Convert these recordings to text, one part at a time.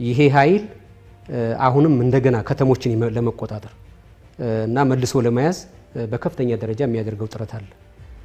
ይሄ ኃይል አሁንም እንደገና ከተሞችን ለመቆጣጠር እና መልሶ ለመያዝ በከፍተኛ ደረጃ የሚያደርገው ጥረት አለ።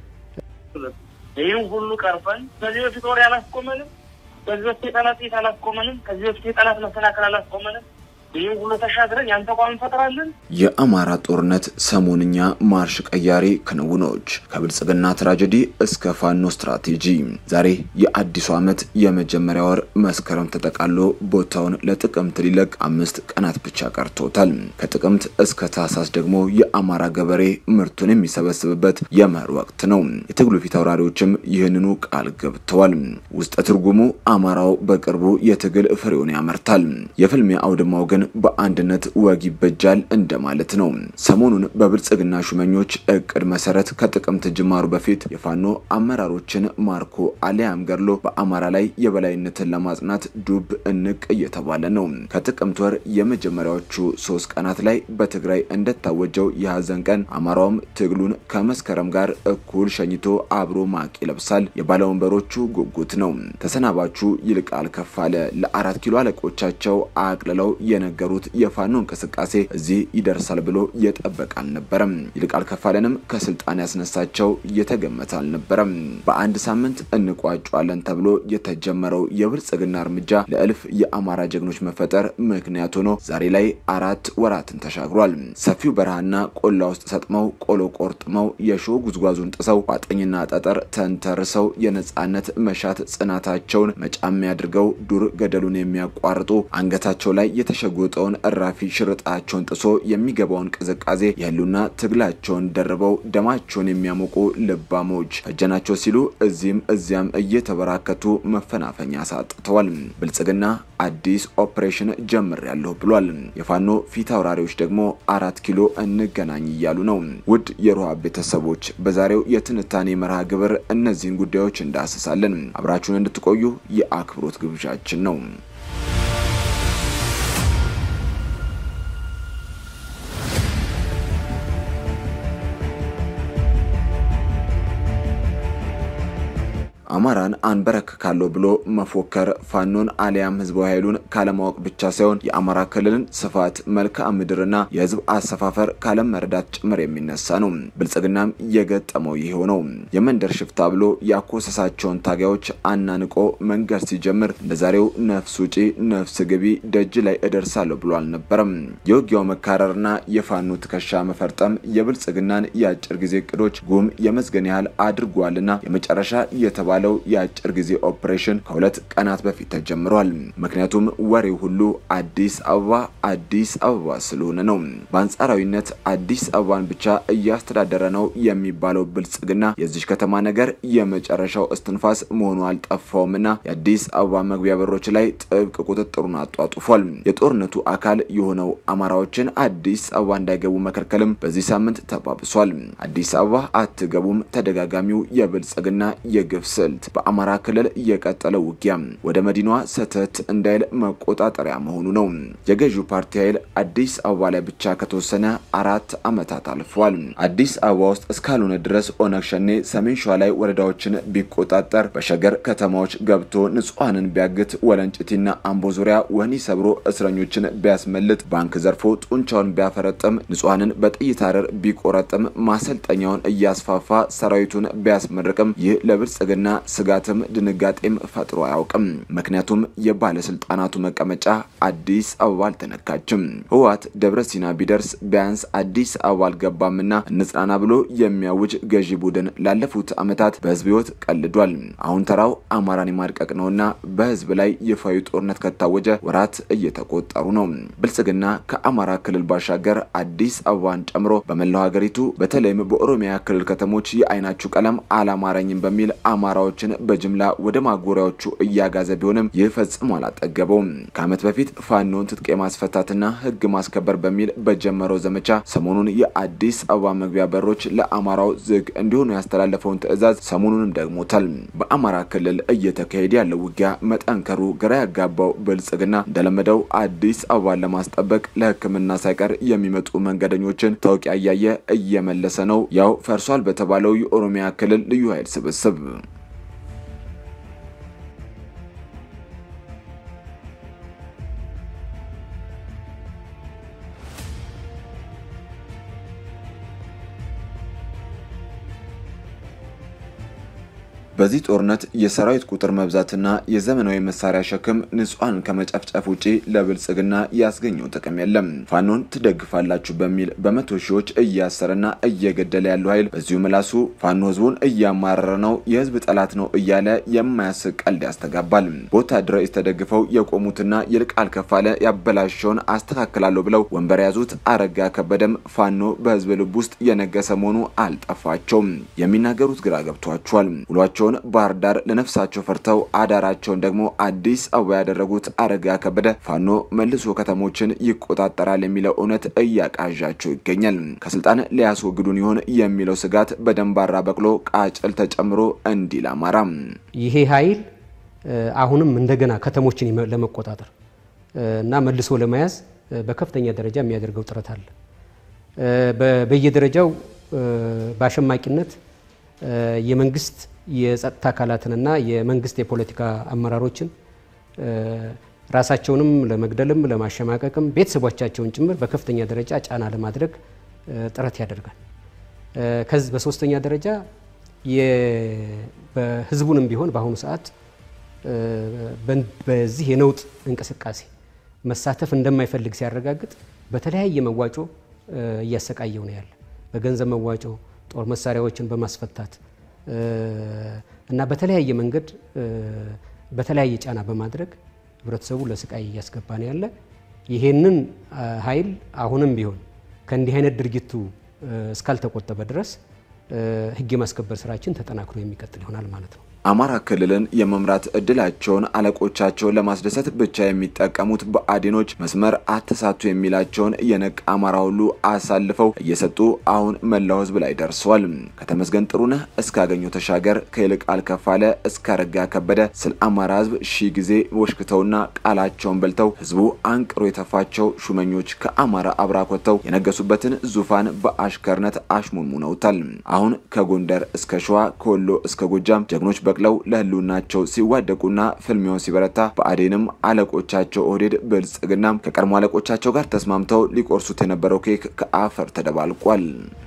ይህን ሁሉ ቀርፈን ከዚህ በፊት ወሬ አላስቆመንም። ከዚህ በፊት የጠላት ጥይት አላስቆመንም። ከዚህ በፊት የጠላት መሰናከል አላስቆመንም። ይህን ሁሉ ተሻግረን ያን ተቋም እንፈጥራለን። የአማራ ጦርነት ሰሞንኛ ማርሽ ቀያሪ ክንውኖች ከብልጽግና ትራጀዲ እስከ ፋኖ ስትራቴጂ። ዛሬ የአዲሱ ዓመት የመጀመሪያ ወር መስከረም ተጠቃሎ ቦታውን ለጥቅምት ሊለቅ አምስት ቀናት ብቻ ቀርቶታል። ከጥቅምት እስከ ታህሳስ ደግሞ የአማራ ገበሬ ምርቱን የሚሰበስብበት የመኸር ወቅት ነው። የትግሉ ፊት አውራሪዎችም ይህንኑ ቃል ገብተዋል። ውስጠ ትርጉሙ አማራው በቅርቡ የትግል ፍሬውን ያመርታል። የፍልሚያ አውድማው ግን በአንድነት ወግ ይበጃል እንደማለት ነው። ሰሞኑን በብልጽግና ሹመኞች እቅድ መሰረት ከጥቅምት ጅማሩ በፊት የፋኖ አመራሮችን ማርኮ አሊያም ገድሎ በአማራ ላይ የበላይነትን ለማጽናት ዱብ እንቅ እየተባለ ነው። ከጥቅምት ወር የመጀመሪያዎቹ ሶስት ቀናት ላይ በትግራይ እንደታወጀው የሀዘን ቀን አማራውም ትግሉን ከመስከረም ጋር እኩል ሸኝቶ አብሮ ማቅ ይለብሳል። የባለወንበሮቹ ጉጉት ነው። ተሰናባቹ ይልቃል ከፋለ ለአራት ኪሎ አለቆቻቸው አቅልለው የነገሩት የፋኖ እንቅስቃሴ እዚህ ይደርሳል ብሎ የጠበቀ አልነበረም። ይልቃል ከፋለንም ከስልጣን ያስነሳቸው የተገመተ አልነበረም። በአንድ ሳምንት እንቋጫለን ተብሎ የተጀመረው የብልጽግና እርምጃ ለእልፍ የአማራ ጀግኖች መፈጠር ምክንያት ሆኖ ዛሬ ላይ አራት ወራትን ተሻግሯል። ሰፊው በረሃና ቆላ ውስጥ ሰጥመው ቆሎ ቆርጥመው የሾህ ጉዝጓዙን ጥሰው ቋጥኝና ጠጠር ተንተርሰው የነጻነት መሻት ጽናታቸውን መጫሚያ አድርገው ዱር ገደሉን የሚያቋርጡ አንገታቸው ላይ የተሸጎጠውን እራፊ ሽርጣቸውን ጥሶ የሚገባውን ቅዝቃዜ የህሉና ትግላቸውን ደርበው ደማቸውን የሚያሞቁ ልባሞች ፈጀናቸው ሲሉ እዚህም እዚያም እየተበራከቱ መፈናፈኛ ሳጥተዋል። ብልጽግና አዲስ ኦፕሬሽን ጀምር ያለሁ ብሏል። የፋኖ ፊት አውራሪዎች ደግሞ አራት ኪሎ እንገናኝ እያሉ ነው። ውድ የሮሃ ቤተሰቦች በዛሬው የትንታኔ መርሃ ግብር እነዚህን ጉዳዮች እንዳስሳለን። አብራችሁን እንድትቆዩ የአክብሮት ግብዣችን ነው። አማራን አንበረክካለሁ ብሎ መፎከር ፋኖን አሊያም ህዝባዊ ኃይሉን ካለማወቅ ብቻ ሳይሆን የአማራ ክልልን ስፋት፣ መልክዓ ምድርና የህዝብ አሰፋፈር ካለመረዳት ጭምር የሚነሳ ነው። ብልጽግናም የገጠመው ይሄው ነው። የመንደር ሽፍታ ብሎ ያኮሰሳቸውን ታጋዮች አናንቆ መንገድ ሲጀምር እንደዛሬው ነፍስ ውጪ ነፍስ ግቢ ደጅ ላይ እደርሳለሁ ብሎ አልነበረም። የውጊያው መካረርና የፋኖ ትከሻ መፈርጠም የብልጽግናን የአጭር ጊዜ እቅዶች ጉም የመዝገን ያህል አድርጓልና የመጨረሻ የተባለ የተባለው የአጭር ጊዜ ኦፕሬሽን ከሁለት ቀናት በፊት ተጀምሯል። ምክንያቱም ወሬው ሁሉ አዲስ አበባ አዲስ አበባ ስለሆነ ነው። በአንጻራዊነት አዲስ አበባን ብቻ እያስተዳደረ ነው የሚባለው ብልጽግና የዚች ከተማ ነገር የመጨረሻው እስትንፋስ መሆኑ አልጠፋውምና የአዲስ አበባ መግቢያ በሮች ላይ ጥብቅ ቁጥጥሩን አጧጡፏል። የጦርነቱ አካል የሆነው አማራዎችን አዲስ አበባ እንዳይገቡ መከልከልም በዚህ ሳምንት ተባብሷል። አዲስ አበባ አትገቡም ተደጋጋሚው የብልጽግና የግፍ ስልት በአማራ ክልል የቀጠለው ውጊያ ወደ መዲናዋ ሰተት እንዳይል መቆጣጠሪያ መሆኑ ነው። የገዢው ፓርቲ ኃይል አዲስ አበባ ላይ ብቻ ከተወሰነ አራት ዓመታት አልፏል። አዲስ አበባ ውስጥ እስካልሆነ ድረስ ኦነግ ሸኔ ሰሜን ሸዋ ላይ ወረዳዎችን ቢቆጣጠር፣ በሸገር ከተማዎች ገብቶ ንጹሐንን ቢያግት፣ ወለንጭቲና አምቦ ዙሪያ ወህኒ ሰብሮ እስረኞችን ቢያስመልጥ፣ ባንክ ዘርፎ ጡንቻውን ቢያፈረጥም፣ ንጹሐንን በጥይት አረር ቢቆረጥም፣ ማሰልጠኛውን እያስፋፋ ሰራዊቱን ቢያስመርቅም ይህ ለብልጽግና ስጋትም ድንጋጤም ፈጥሮ አያውቅም። ምክንያቱም የባለስልጣናቱ መቀመጫ አዲስ አበባ አልተነካችም። ህወሓት ደብረ ሲና ቢደርስ ቢያንስ አዲስ አበባ አልገባምና እንጽናና ብሎ የሚያውጅ ገዢ ቡድን ላለፉት ዓመታት በህዝብ ህይወት ቀልዷል። አሁን ተራው አማራን የማድቀቅ ነውና በህዝብ ላይ ይፋዊ ጦርነት ከታወጀ ወራት እየተቆጠሩ ነው። ብልጽግና ከአማራ ክልል ባሻገር አዲስ አበባን ጨምሮ በመላው ሀገሪቱ በተለይም በኦሮሚያ ክልል ከተሞች የአይናችሁ ቀለም አላማረኝም በሚል አማራዎችን በጅምላ ወደ ማጎሪያዎቹ እያጋዘ ቢሆንም ይህ ፈጽሞ አላጠገበውም። ከዓመት በፊት ፋኖን ትጥቅ የማስፈታትና ህግ ማስከበር በሚል በጀመረው ዘመቻ ሰሞኑን የአዲስ አበባ መግቢያ በሮች ለአማራው ዝግ እንዲሆኑ ያስተላለፈውን ትዕዛዝ ሰሞኑንም ደግሞታል። በአማራ ክልል እየተካሄደ ያለው ውጊያ መጠንከሩ ግራ ያጋባው ብልጽግና እንደለመደው አዲስ አበባን ለማስጠበቅ ለሕክምና ሳይቀር የሚመጡ መንገደኞችን ተውቂያ እያየ እየመለሰ ነው። ያው ፈርሷል በተባለው የኦሮሚያ ክልል ልዩ ኃይል ስብስብ በዚህ ጦርነት የሰራዊት ቁጥር መብዛትና የዘመናዊ መሳሪያ ሸክም ንጹሐንን ከመጨፍጨፍ ውጪ ለብልጽግና ያስገኘው ጥቅም የለም። ፋኖን ትደግፋላችሁ በሚል በመቶ ሺዎች እያሰረና እየገደለ ያለው ኃይል በዚሁ ምላሱ ፋኖ ህዝቡን እያማረረ ነው፣ የህዝብ ጠላት ነው እያለ የማያስቅ ቀልድ ያስተጋባል። በወታደራዊ ተደግፈው የቆሙትና ይልቃል ከፋለ ያበላሸውን አስተካክላለሁ ብለው ወንበር የያዙት አረጋ ከበደም ፋኖ በህዝብ ልብ ውስጥ የነገሰ መሆኑ አልጠፋቸውም። የሚናገሩት ግራ ገብቷቸዋል። ውሏቸውን ባህር ዳር ለነፍሳቸው ፈርተው አዳራቸውን ደግሞ አዲስ አበባ ያደረጉት አረጋ ከበደ ፋኖ መልሶ ከተሞችን ይቆጣጠራል የሚለው እውነት እያቃዣቸው ይገኛል። ከስልጣን ሊያስወግዱን ይሆን የሚለው ስጋት በደንባራ በቅሎ ቃጭል ተጨምሮ እንዲል አማራ ይሄ ኃይል አሁንም እንደገና ከተሞችን ለመቆጣጠር እና መልሶ ለመያዝ በከፍተኛ ደረጃ የሚያደርገው ጥረት አለ። በየደረጃው በአሸማቂነት የመንግስት የጸጥታ አካላትንና የመንግስት የፖለቲካ አመራሮችን ራሳቸውንም ለመግደልም ለማሸማቀቅም ቤተሰቦቻቸውን ጭምር በከፍተኛ ደረጃ ጫና ለማድረግ ጥረት ያደርጋል። ከዚህ በሶስተኛ ደረጃ በህዝቡንም ቢሆን በአሁኑ ሰዓት በዚህ የነውጥ እንቅስቃሴ መሳተፍ እንደማይፈልግ ሲያረጋግጥ በተለያየ መዋጮ እያሰቃየው ነው ያለ። በገንዘብ መዋጮ ጦር መሳሪያዎችን በማስፈታት እና በተለያየ መንገድ በተለያየ ጫና በማድረግ ህብረተሰቡ ለስቃይ እያስገባ ነው ያለ። ይሄንን ኃይል አሁንም ቢሆን ከእንዲህ አይነት ድርጊቱ እስካልተቆጠበ ድረስ ህግ የማስከበር ስራችን ተጠናክሮ የሚቀጥል ይሆናል ማለት ነው። አማራ ክልልን የመምራት እድላቸውን አለቆቻቸውን ለማስደሰት ብቻ የሚጠቀሙት ብአዴኖች መስመር አተሳቱ የሚላቸውን የነቃ አማራ ሁሉ አሳልፈው እየሰጡ አሁን መላው ህዝብ ላይ ደርሰዋል። ከተመስገን ጥሩነህ እስከ አገኘው ተሻገር፣ ከይልቃል ከፋለ እስከ አረጋ ከበደ ስለ አማራ ህዝብ ሺህ ጊዜ ወሽክተውና ቃላቸውን በልተው ህዝቡ አንቅሮ የተፋቸው ሹመኞች ከአማራ አብራክ ወጥተው የነገሱበትን ዙፋን በአሽከርነት አሽሙንሙነውታል። አሁን ከጎንደር እስከ ሸዋ ከወሎ እስከ ጎጃም ጀግኖች በቅለው ለህልውናቸው ሲዋደቁና ፍልሚያው ሲበረታ ብአዴንም አለቆቻቸው ኦህዴድ ብልጽግናም ከቀድሞ አለቆቻቸው ጋር ተስማምተው ሊቆርሱት የነበረው ኬክ ከአፈር ተደባልቋል።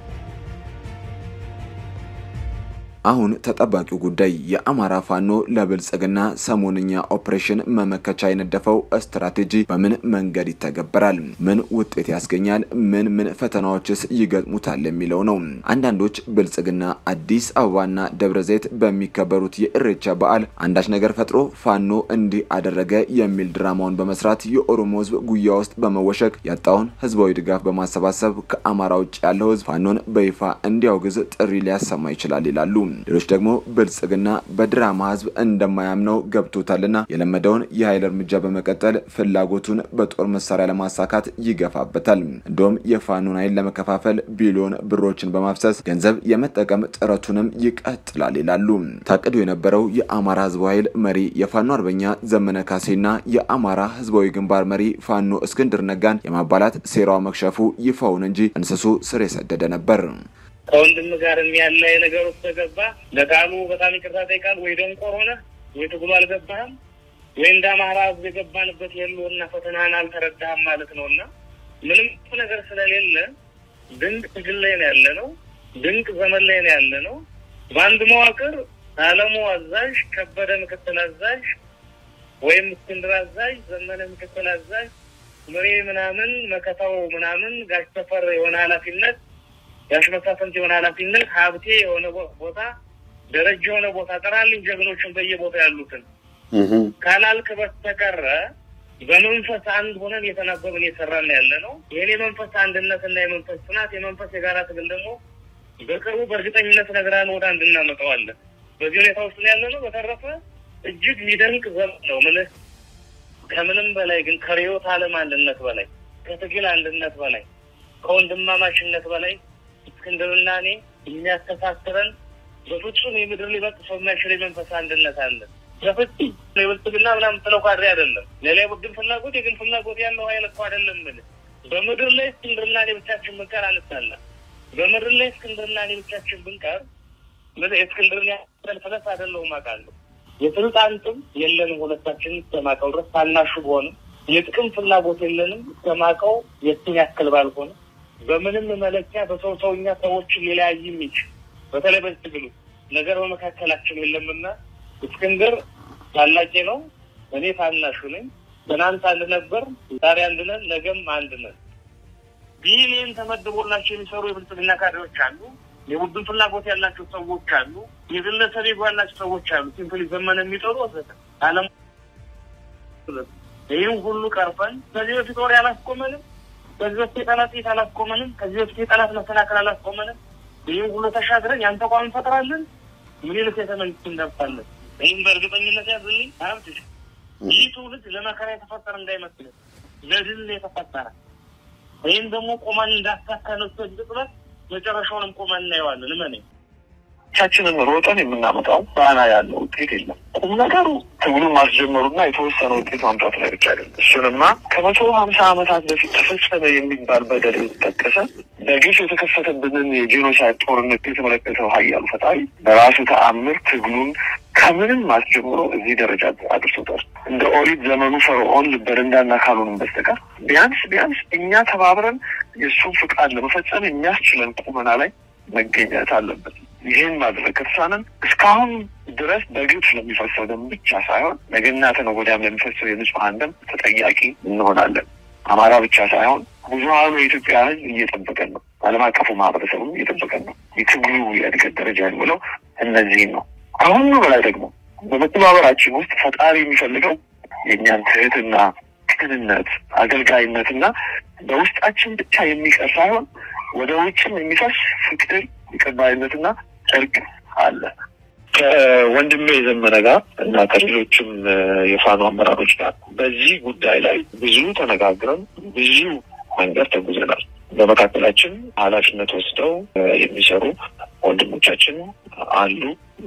አሁን ተጠባቂው ጉዳይ የአማራ ፋኖ ለብልጽግና ሰሞንኛ ኦፕሬሽን መመከቻ የነደፈው ስትራቴጂ በምን መንገድ ይተገበራል? ምን ውጤት ያስገኛል? ምን ምን ፈተናዎችስ ይገጥሙታል የሚለው ነው። አንዳንዶች ብልጽግና አዲስ አበባና ደብረ ዘይት በሚከበሩት የእሬቻ በዓል አንዳች ነገር ፈጥሮ ፋኖ እንዲህ አደረገ የሚል ድራማውን በመስራት የኦሮሞ ህዝብ ጉያ ውስጥ በመወሸቅ ያጣውን ህዝባዊ ድጋፍ በማሰባሰብ ከአማራ ውጭ ያለው ህዝብ ፋኖን በይፋ እንዲያውግዝ ጥሪ ሊያሰማ ይችላል ይላሉ። ሌሎች ደግሞ ብልጽግና በድራማ ህዝብ እንደማያምነው ገብቶታልና የለመደውን የኃይል እርምጃ በመቀጠል ፍላጎቱን በጦር መሳሪያ ለማሳካት ይገፋበታል። እንዲሁም የፋኖን ኃይል ለመከፋፈል ቢሊዮን ብሮችን በማፍሰስ ገንዘብ የመጠቀም ጥረቱንም ይቀጥላል ይላሉ። ታቅዶ የነበረው የአማራ ህዝባዊ ኃይል መሪ የፋኖ አርበኛ ዘመነ ካሴና የአማራ ህዝባዊ ግንባር መሪ ፋኖ እስክንድር ነጋን የማባላት ሴራው መክሸፉ ይፋውን እንጂ እንስሱ ስር የሰደደ ነበር። ከወንድም ጋርም ያለ ነገር ውስጥ ተገባ። ለቃሉ በጣም ይቅርታ ጠይቃል። ወይ ደንቆር ሆነ ወይ ትግሉ አልገባህም ወይ እንደ አማራ ህዝብ የገባንበት የለውና ፈተናን አልተረዳህም ማለት ነው። እና ምንም ነገር ስለሌለ ድንቅ ትግል ላይ ነው ያለ ነው። ድንቅ ዘመን ላይ ነው ያለ ነው። በአንድ መዋቅር አለሙ አዛዥ፣ ከበደ ምክትል አዛዥ ወይም እስክንድር አዛዥ፣ ዘመነ ምክትል አዛዥ፣ ምሬ ምናምን መከታው ምናምን ጋሽ ተፈር የሆነ ኃላፊነት ጋሽ መሳፍንት የሆነ ኃላፊነት ሀብቴ የሆነ ቦታ ደረጃ የሆነ ቦታ ጠራልኝ ጀግኖችን በየቦታ ያሉትን ካላልክ በስተቀረ በመንፈስ አንድ ሆነን እየተናበብን እየሰራን ያለ ነው። ይህን የመንፈስ አንድነት እና የመንፈስ ጽናት የመንፈስ የጋራ ትግል ደግሞ በቅርቡ በእርግጠኝነት ነግራን ወደ አንድ እናመጣዋለን። በዚህ ሁኔታ ውስጥ ያለ ነው። በተረፈ እጅግ የሚደንቅ ዘመን ነው ምልህ ከምንም በላይ ግን ከርዕዮተ ዓለም አንድነት በላይ ከትግል አንድነት በላይ ከወንድማማችነት በላይ እስክንድርና እኔ የሚያስተሳስረን በፍጹም የምድር ሊበጥሰው የማይችል የመንፈስ አንድነት አለ። በፍጹም የብልጽግና ምናምን ስለው ካድሬ አይደለም። ሌላ የቡድን ፍላጎት የግን ፍላጎት ያለው ኃይል እኮ አይደለም። ምን በምድር ላይ እስክንድርና እኔ ብቻችን ብንቀር አንሳለ በምድር ላይ እስክንድርና እኔ ብቻችን ብንቀር ምን የእስክንድርን ያህል ፍለስ አይደለሁም አውቃለሁ። የስልጣን ጥም የለንም ሁለታችን እስከማውቀው ድረስ ታናሹ በሆንም የጥቅም ፍላጎት የለንም እስከማውቀው የትን ያክል ባልሆነ በምንም መለኪያ በሰው ሰውኛ ሰዎችን ሊለያይ የሚችል በተለይ በዚህ ትግሉ ነገር በመካከላችን የለምና እስክንድር ታላቄ ነው፣ እኔ ታናሹ ነኝ። ትናንት አንድ ነበር፣ ዛሬ አንድ ነን፣ ነገም አንድ ነን። ቢሊየን ተመድቦላቸው የሚሰሩ የብልጽግና ካድሬዎች አሉ። የቡድን ፍላጎት ያላቸው ሰዎች አሉ። የግለሰብ ego ያላቸው ሰዎች አሉ። ሲምፕሊ ዘመን የሚጠሩ ወዘተ አለም ይህን ሁሉ ቀርፈን ከዚህ በፊት ወሬ አላስቆመንም። ከዚህ በፊት የጠላት ጥይት አላስቆመንም። ከዚህ በፊት የጠላት መሰናክል አላስቆመንም። ይህን ሁሉ ተሻግረን ያን ተቋም እንፈጥራለን። ምኒልክ ቤተ መንግስት እንደርሳለን። ይህም በእርግጠኝነት ያዝልኝ ሀብት ይህ ትውልድ ለመከራ የተፈጠረ እንዳይመስልን ለድል የተፈጠረ ይህም ደግሞ ቆመን እንዳሳካነው ጥረት መጨረሻውንም ቆመን እናየዋለን። እመኔ ቻችንን ሮጠን የምናመጣው ጣና ያለው ውጤት የለም። ቁም ነገሩ ትግሉን ማስጀመሩና የተወሰነ ውጤት ማምጣት ላይ ብቻ አይደለም። እሱንማ ከመቶ ሀምሳ ዓመታት በፊት ተፈጸመ የሚባል በደል የተጠቀሰ በግፍ የተከፈተብንን የጄኖሳይድ ጦርነት የተመለከተው ሀያሉ ፈጣሪ በራሱ ተአምር ትግሉን ከምንም አስጀምሮ እዚህ ደረጃ አድርሶታል። እንደ ኦሪት ዘመኑ ፈርዖን ልበደንዳና ካልሆንም በስተቀር ቢያንስ ቢያንስ እኛ ተባብረን የእሱን ፍቃድ ለመፈጸም የሚያስችለን ቁመና ላይ መገኘት አለበት። ይህን ማድረግ ከተሳነን እስካሁን ድረስ በግፍ ለሚፈሰው ደም ብቻ ሳይሆን ነገና ተነገ ወዲያም ለሚፈሰው የንጹሐን ደም ተጠያቂ እንሆናለን። አማራ ብቻ ሳይሆን ብዙሀኑ የኢትዮጵያ ሕዝብ እየጠበቀን ነው። ዓለም አቀፉ ማህበረሰቡም እየጠበቀን ነው። የትግሉ የእድገት ደረጃ የሚለው እነዚህን ነው። አሁን በላይ ደግሞ በመተባበራችን ውስጥ ፈጣሪ የሚፈልገው የእኛን ትህትና፣ ቅንነት፣ አገልጋይነትና በውስጣችን ብቻ የሚቀር ሳይሆን ወደ ውጭም የሚፈስ ፍቅር፣ ተቀባይነትና እርቅ አለ። ከወንድሜ የዘመነ ጋር እና ከሌሎችም የፋኖ አመራሮች ጋር በዚህ ጉዳይ ላይ ብዙ ተነጋግረን ብዙ መንገድ ተጉዘናል። በመካከላችን ኃላፊነት ወስደው የሚሰሩ ወንድሞቻችን አሉ።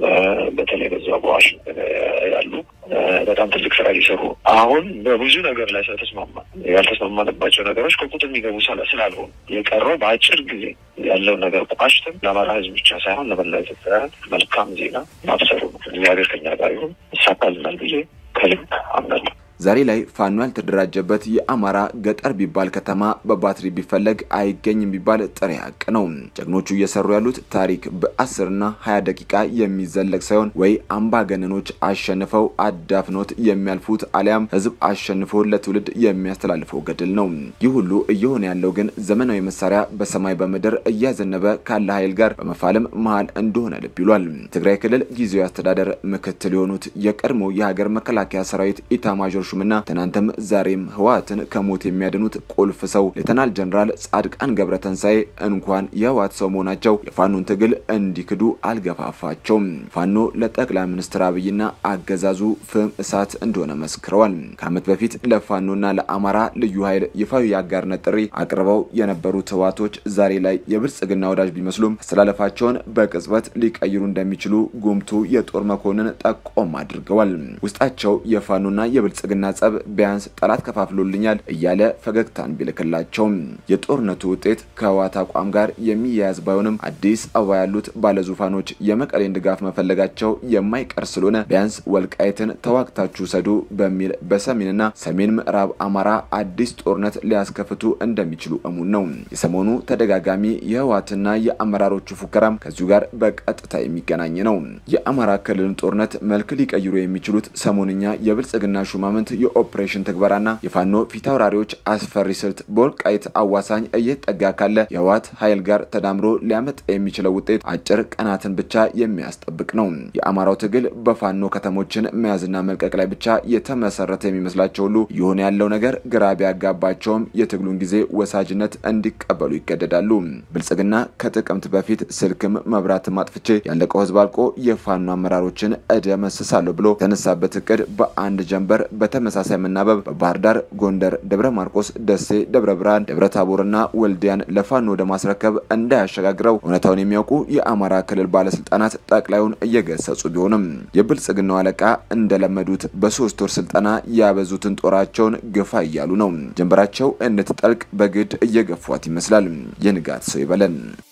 በተለይ በዛ በዋሽንግተን ያሉ በጣም ትልቅ ስራ እየሰሩ አሁን በብዙ ነገር ላይ ስለተስማማ ያልተስማማንባቸው ነገሮች ከቁጥር የሚገቡ ስላልሆኑ የቀረው በአጭር ጊዜ ያለውን ነገር ቋጭተን ለአማራ ሕዝብ ብቻ ሳይሆን ለመላ ኢትዮጵያውያን መልካም ዜና ማብሰሩ ነው። እግዚአብሔር ከኛ ጋር ይሁን፣ ይሳካልናል ብዬ ከልብ አምናለሁ። ዛሬ ላይ ፋኖ ያልተደራጀበት የአማራ ገጠር ቢባል ከተማ በባትሪ ቢፈለግ አይገኝም ቢባል ጥሬ ሀቅ ነው። ጀግኖቹ እየሰሩ ያሉት ታሪክ በአስርና ሀያ ደቂቃ የሚዘለቅ ሳይሆን ወይ አምባገነኖች አሸንፈው አዳፍኖት የሚያልፉት አሊያም ህዝብ አሸንፎ ለትውልድ የሚያስተላልፈው ገድል ነው። ይህ ሁሉ እየሆነ ያለው ግን ዘመናዊ መሳሪያ በሰማይ በምድር እያዘነበ ካለ ኃይል ጋር በመፋለም መሀል እንደሆነ ልብ ይሏል። ትግራይ ክልል ጊዜያዊ አስተዳደር ምክትል የሆኑት የቀድሞ የሀገር መከላከያ ሰራዊት ኢታማዦር ሹምና ትናንትም ዛሬም ህወሓትን ከሞት የሚያድኑት ቁልፍ ሰው ሌተናል ጀነራል ጻድቃን ገብረተንሳኤ እንኳን የህወሓት ሰው መሆናቸው የፋኖን ትግል እንዲክዱ አልገፋፋቸውም። ፋኖ ለጠቅላይ ሚኒስትር አብይና አገዛዙ ፍም እሳት እንደሆነ መስክረዋል። ከዓመት በፊት ለፋኖና ለአማራ ልዩ ኃይል ይፋዊ የአጋርነት ጥሪ አቅርበው የነበሩት ህወሓቶች ዛሬ ላይ የብልጽግና ወዳጅ ቢመስሉም አስተላለፋቸውን በቅጽበት ሊቀይሩ እንደሚችሉ ጉምቱ የጦር መኮንን ጠቆም አድርገዋል። ውስጣቸው የፋኖና የብልጽግና ጸብ ቢያንስ ጠላት ከፋፍሎልኛል እያለ ፈገግታን ቢልክላቸውም የጦርነቱ ውጤት ከህወሓት አቋም ጋር የሚያያዝ ባይሆንም አዲስ አበባ ያሉት ባለዙፋኖች የመቀሌን ድጋፍ መፈለጋቸው የማይቀር ስለሆነ ቢያንስ ወልቃይትን ተዋግታችሁ ሰዱ በሚል በሰሜንና ሰሜን ምዕራብ አማራ አዲስ ጦርነት ሊያስከፍቱ እንደሚችሉ እሙን ነው። የሰሞኑ ተደጋጋሚ የህወሓትና የአመራሮቹ ፉከራም ከዚሁ ጋር በቀጥታ የሚገናኝ ነው። የአማራ ክልልን ጦርነት መልክ ሊቀይሩ የሚችሉት ሰሞንኛ የብልጽግና ሹማምንት የኦፕሬሽን ትግበራና የፋኖ ፊት አውራሪዎች አስፈሪ ስልት በወልቃይት አዋሳኝ እየተጠጋ ካለ የህወሓት ኃይል ጋር ተዳምሮ ሊያመጣ የሚችለው ውጤት አጭር ቀናትን ብቻ የሚያስጠብቅ ነው። የአማራው ትግል በፋኖ ከተሞችን መያዝና መልቀቅ ላይ ብቻ የተመሰረተ የሚመስላቸው ሁሉ የሆነ ያለው ነገር ግራ ቢያጋባቸውም የትግሉን ጊዜ ወሳጅነት እንዲቀበሉ ይገደዳሉ። ብልጽግና ከጥቅምት በፊት ስልክም መብራትም አጥፍቼ ያለቀው ህዝብ አልቆ የፋኖ አመራሮችን እደመስሳለሁ ብሎ የተነሳበት እቅድ በአንድ ጀንበር በተመሳሳይ መናበብ በባህር ዳር፣ ጎንደር፣ ደብረ ማርቆስ፣ ደሴ፣ ደብረ ብርሃን፣ ደብረ ታቦርና ወልዲያን ለፋኖ ወደ ማስረከብ እንዳያሸጋግረው እውነታውን የሚያውቁ የአማራ ክልል ባለስልጣናት ጠቅላዩን እየገሰጹ ቢሆንም የብልጽግናው አለቃ እንደለመዱት በሶስት ወር ስልጠና ያበዙትን ጦራቸውን ግፋ እያሉ ነው። ጀንበራቸው እንድትጠልቅ በግድ እየገፏት ይመስላል። የንጋት ሰው ይበለን።